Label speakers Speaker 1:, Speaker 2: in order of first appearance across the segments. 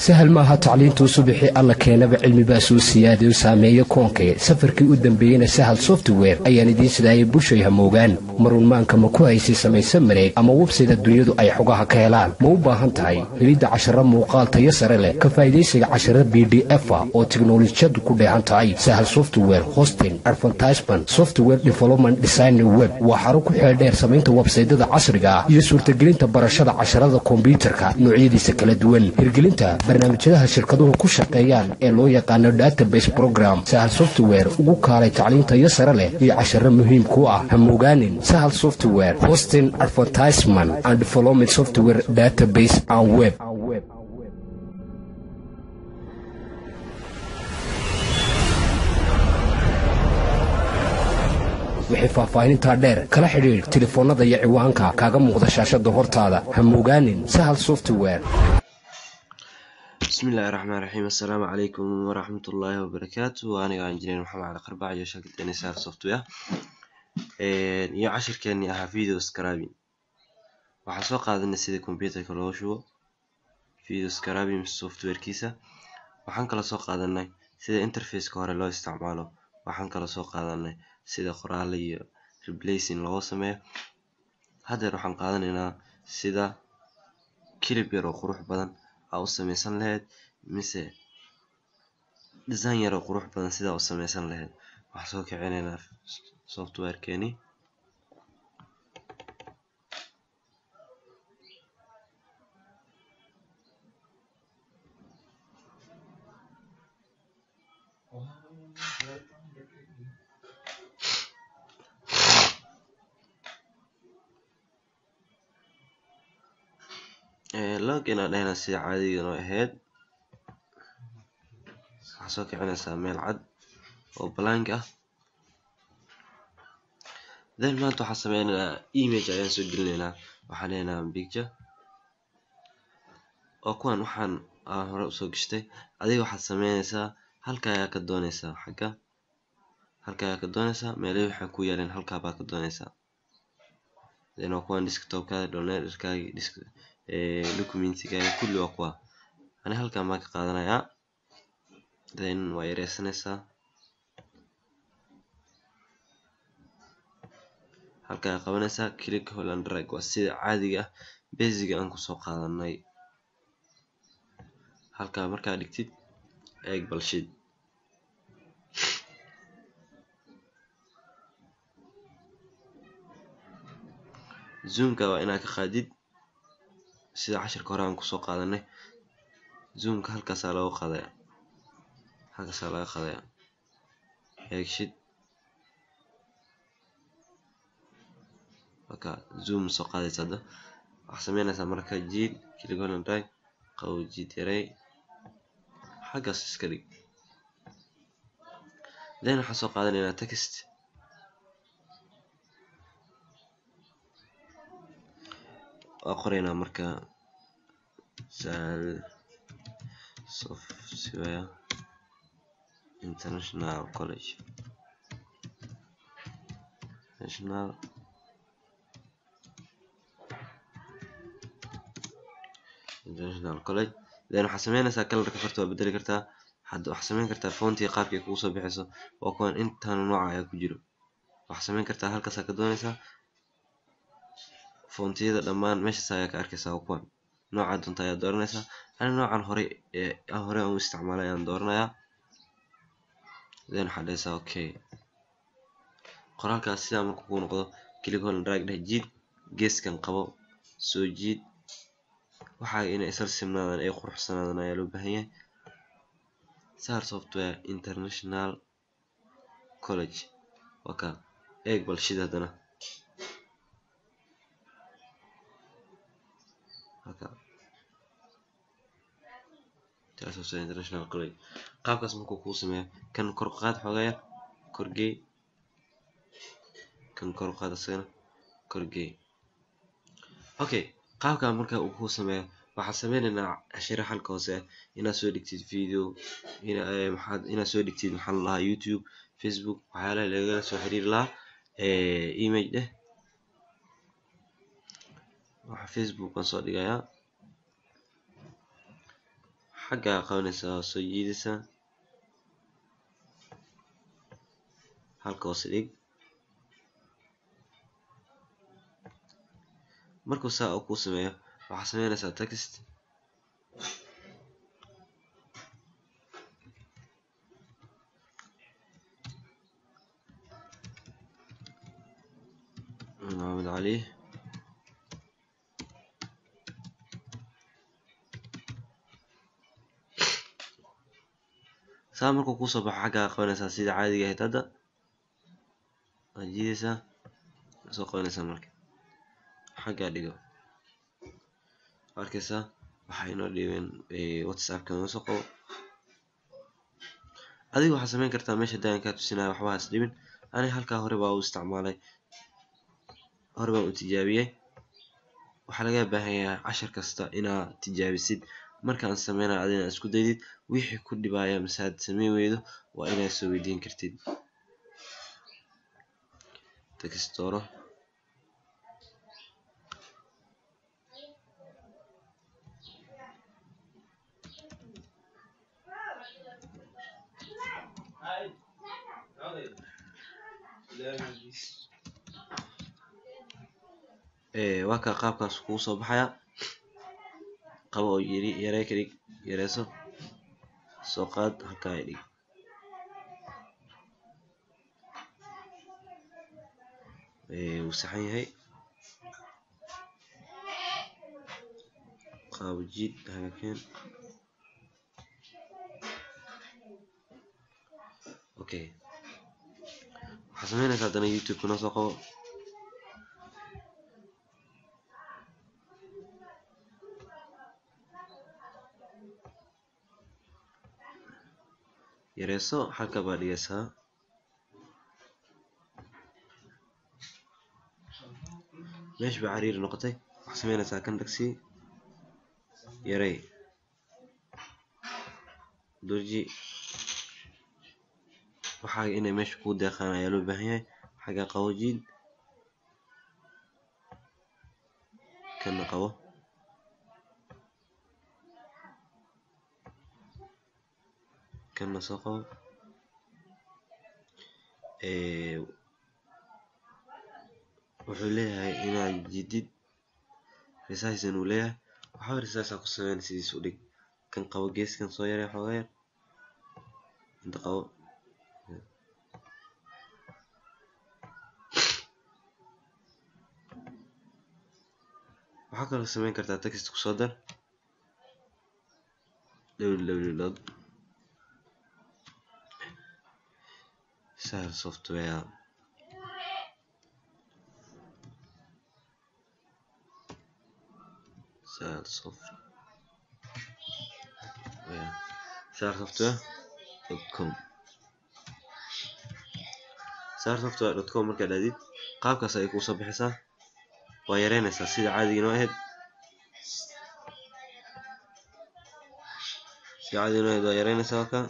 Speaker 1: sahal maaha tacliintuu subixii alla keenaba cilmibaa soo siyaadayo saameeyo koonkee safarkii u dambeeyeyna sahal software ayaan idiin sidaayay bushay hamoogaan marunmaanka ma ku haysay samayse mareeg ama websayda dunyadu ay xogaha ka helaan ma u baahan tahay helidda casharo muuqaal tayo sare leh ka faa'idaysiga casharo b d efa oo tiknolojiyadu ku dheehan tahay sahal software hosting advertisement software development design web waa xarun ku xeeldheer samaynta websaydada casriga ah iyo suurtagelinta barashada casharada kombyuutarka noocyadiisa kala duwan hirgelinta barnaamijyadaha shirkaduhu ku shaqeeyaan ee loo yaqaano database program sahal software ugu kaalay tacliintayo sare leh iyo casharo muhiim ku ah hamogaanin sahal software hosting advertisement and development software database and web wixii faahfaahinintaa dheer kala xidhiidh telefoonnada iyo ciwaanka kaaga muuqda shaashada hortaada hamogaanin sahal software
Speaker 2: bismillahi raxmaan raxiim assalaamu calaykum waraxmatullaahi wabarakaatu aniga injineer maxamed cali qarbaac iyo shirkaddeeni sahal software iyo cashirkeenii ahaa video scarabin waxaan soo qaadanay sida computerka loo shubo video scarabin softwarekiisa waxaan kala soo qaadanay sida interfaceka hore loo isticmaalo waxaan kala soo qaadanay sida qoraale iyo replacing looga sameeyo haddeer waxaan qaadanaynaa sida kilib yar oo qurux badan aa u samaysan lahayd mise design yar oo qurux badan sidaa u samaysan lahayd waxaan soo kicinaynaa softwarekeeni login aan dhahna sida caadiga noo ahayd waxaa soo kicinaysaa meel cad oo blank ah then maanta waxaan sameynaynaa image ayaan soo gelinaynaa waxaan leynaa picture oo kuwan waxaan aan hore usoo gashtay adiga waxaad sameynaysaa halka ayaa ka doonaysaa xagga halka ayaa ka doonaysaa meelihii waxay ku yaaleen halkaa baa ka doonaysaa then waa kuwan desktopkaada downloaderkaagi disk documentigaaga kulli waa kuwa ani halkan baan ka qaadanayaa then waa yareysanaysaa halkaa qabanaysaa click holland drag waa sida caadiga ah basiga aan kusoo qaadanay halkaa markaa dhigtid eeg balshid zoomka waa inaad ka qaadid sida cashirka hore aan kusoo qaadanay zoomka halkaasaa looga qaadaya halkaasaa laga qaadaya eegshid marka zoom soo qaadaysa hadda waxaa sameynaysaa marka jiid kiligolan drag qabow jiid yarey xaggaas iska dhig then waxaan soo qaadanaynaa text waa qoraynaa marka sahal software international college national international college then waxaa sameynaysaa kalarka farta waa bedeli kartaa hadda waxaa sameyn kartaa foontiga qaabkay kugu soo bixayso waa kuwan intaan nooca ayaa ku jiro waxaa sameyn kartaa halkaasaa ka doonaysaa foontiyada dhammaan meeshaas ayaa ka arkaysaa waa kuwan nooca doonta ayaa dooranaysaa ani noocan hore ee hore aan u isticmaalay ayaan dooranayaa then waxaa dhahaysaa okay qoraalkaas sidaa marka kuu noqdo click holland drag dheh jiid geeskan qabo soo jiid waxaa inay isla simnaadaan ay quruxsanaadaan ayaa loo baahan yahay sahal software international college waa ka eeg balshid haddana international college qaabkaas markuu kuu sameeyo kan kor qaad xoogaa yar korgey kan kor qaad asagana korgey okay qaabkaa marka uu kuu sameeyo waxaa sameynaynaa cashiro xalka hoose inaad soo dhigtid video maxaad inaad soo dhigtid maxaa la lahaa youtube facebook waxyaalaha lagala soo xiriiri lahaa image dheh waxaa facebook baan soo dhigayaa xaggaa qabanaysaa waa soo jiidaysaa halka hoose dhig markuu saa uu kuu sameeyo waxaa sameynaysaa text maxamed cali saa markuu kuusoo baxo xaggaa qabanaysaa sida caadiga ahayd hadda waad jiidaysaa soo qabanaysaa marka xaggaa dhigo arkaysaa waxaa inoo dhiibeen whatsappka noo soo qabo adiga waxaad sameyn kartaa meesha daayan kaa tusinaya waxba has dhibin aniga halkaa hore baa u isticmaalay hore baan u tijaabiyey waxaa laga baahan yahay cashar kasta inaad tijaabisid markaan sameynayo adina isku daydid wixii ku dhibaya mise aad sameyn weydo waa inaad soo weydiin kartid textoro waa kaa qaabkaas kugu soo baxaya qabo oo yiri yaree ka dhig yareyso soo qaad halkaa dhig wuu saxan yahay qaabo jiid hagakeen okay waxaa sameynaysaa haddana youtube noo soo qabo yareyso halka baa dhigaysaa meesha baa cariiri noqotay waxaa sameynaysaa kan dhagsi yarey durji waxaa inay meesha kuu deeqaan ayaa loo baahan yahay xagga qabo jiid kana qabo kana soo qabo wuxuu leeyahay inaad jidid resizan uu leeyahay waxba resizaa ku sameyn sidiis u dhig kan qabo geeskan soo yaree xooga yar inta qabo waxaa kaloo sameyn kartaa text kusoo dar www sahel software sahel software sahel software dot com sahel software dot com markaad aadid qaabkaas ayay kuusoo bixaysaa waa yareynaysaa sida caadiga inoo ahayd sida caadiga inoo ahayd waa yareynaysaa halkaa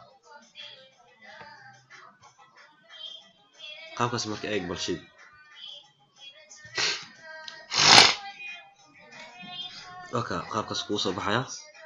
Speaker 2: qaabkaas marka eeg balshid oka qaabkaas kuu soo baxaya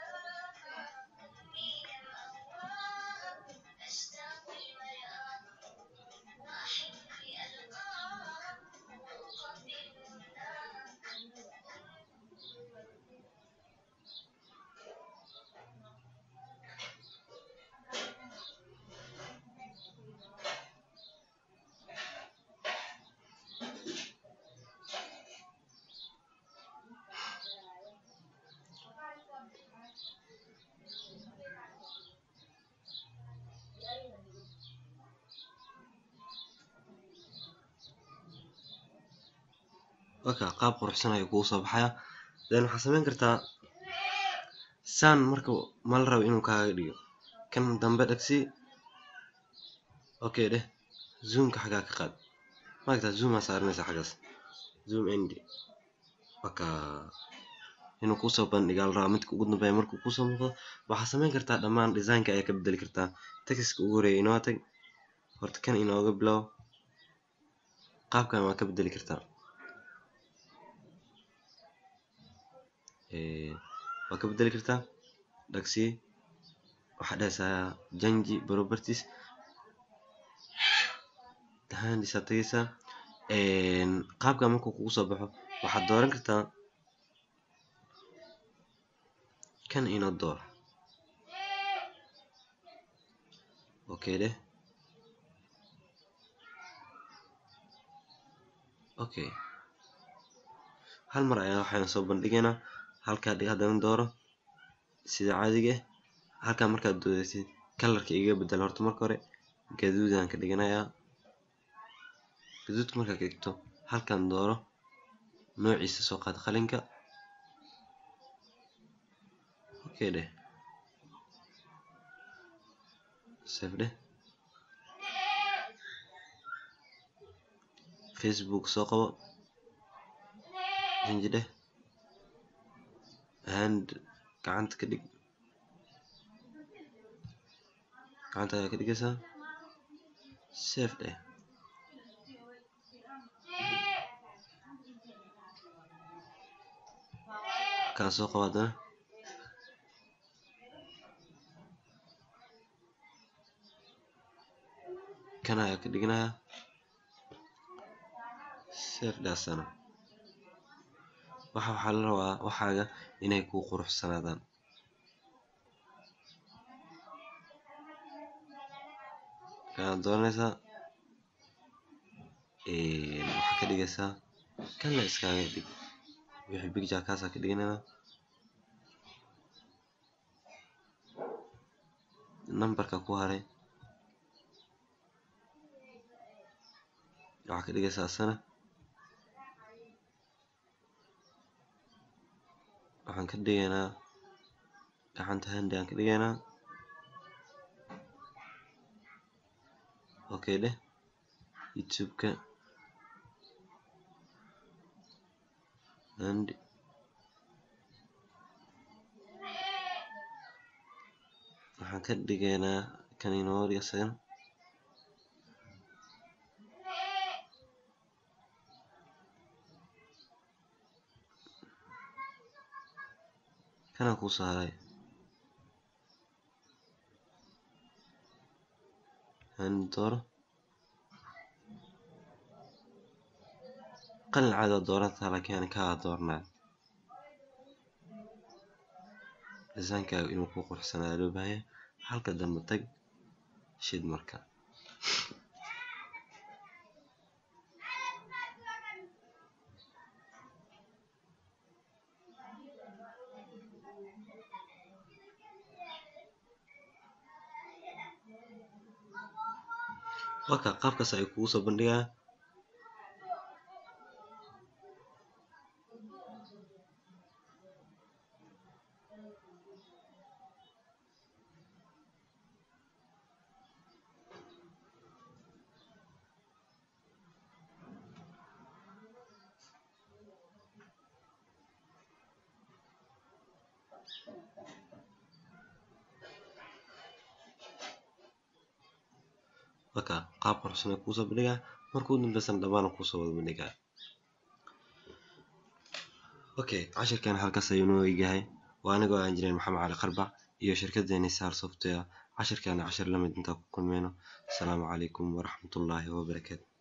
Speaker 2: oka qaab quruxsan ayuu kugu soo baxaya then waxaad sameyn kartaa saan marka mala rabo inuu kaaga dhigo kan dambe dhagsi okay dheh zoomka xaggaa ka qaad maaragtaa zoomaa saaranaysa xaggaas zoom end oka inuu kusoo bandhigaa la rabaa midka ugu dambeeya markuu kusoo muuqdo waxaad sameyn kartaa dhammaan designka ayaa ka bedeli kartaa textka ugu horeeya inoo tag horta kan inooga bilow qaabkan waa ka bedeli kartaa waa ka bedeli kartaa dhagsi waxaa dhahaysaa janji properties handisa tagaysaa qaabka markuu kugu soo baxo waxaad dooran kartaa kan inoo door okay dheh okay hal mar ayaa waxayna soo bandhigaynaa halkaa dhig haddana dooro sida caadiga ah halkaa markaad dooratid kalarka iga bedel horta marka hore gaduudaan ka dhiganayaa gaduudka markaad ka dhigto halkan dooro noociisa soo qaad qalinka okay dheh save dheh facebook soo qabo janji dheh hand gacanta ka dhig gacanta ayaa ka dhigaysaa save dheh kaa soo qabo haddana kan ayaa ka dhiganayaa save dhaasana waxa waxaa la rabaa waxaaga inay kuu quruxsanaadaan waxaad dooranaysaa waxaa ka dhigaysaa kan la iskaaga dhig wixii picture kaasaa ka dhiganaynaa numberka ku haray waxaa ka dhigaysaa asana waxaan ka dhigaynaa gacanta handi aan ka dhigaynaa okay dheh youtube-ka handi waxaan ka dhigaynaa kan inoo isagan kanaa kuu saaray handi dooro qalin caadi doorantaa laakiin ani kaa dooranaya designkaaga inuu ku quruxsanaado loo baahanya halka dambe tag shid marka waka qaabkaas ay kugu soo bandhigaa waka qaab quruxsan ay kuusoo bandhigaa marka u dambeysana dhammaan kuusoo wada bandhigaa okay cashirkan halkaas ayuu noo eegyahay waa anigoo aan jirin maxamed cali qarbac iyo shirkadeeni sar software cashirkaana cashir lamid intaa ku kulmeyno asalaamu calaykum waraxmatullaahi wabarakaatu